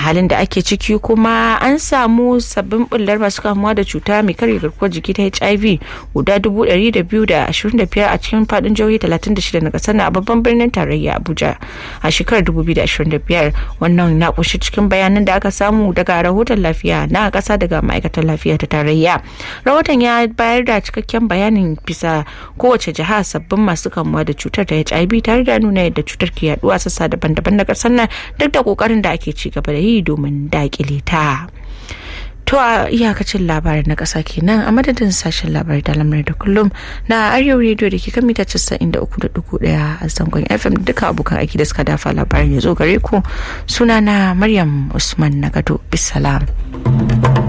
halin da ake ciki kuma an samu sabbin bullar masu kamuwa da cuta mai karya garkuwar jiki ta hiv guda 225 a cikin fadin jihohi 36 na kasar na a babban birnin tarayya abuja a shekarar 2025 wannan na kunshi cikin bayanan da aka samu daga rahoton lafiya na kasa daga ma'aikatar lafiya ta tarayya rahoton ya bayar da cikakken bayanin bisa kowace jiha sabbin masu kamuwa da cutar ta hiv tare da nuna yadda cutar ke yaduwa sassa daban-daban na kasar nan duk da kokarin da ake ci gaba da yi domin dakile ta. To a iyakacin labarin na ƙasa kenan a madadin sashen labarai da lamarin da kullum na Arewa Radio da ke kan mita 93.1 a zangon FM duka abokan aiki da suka dafa labarin ya zo gare ku sunana Maryam Usman Nagado bisalam.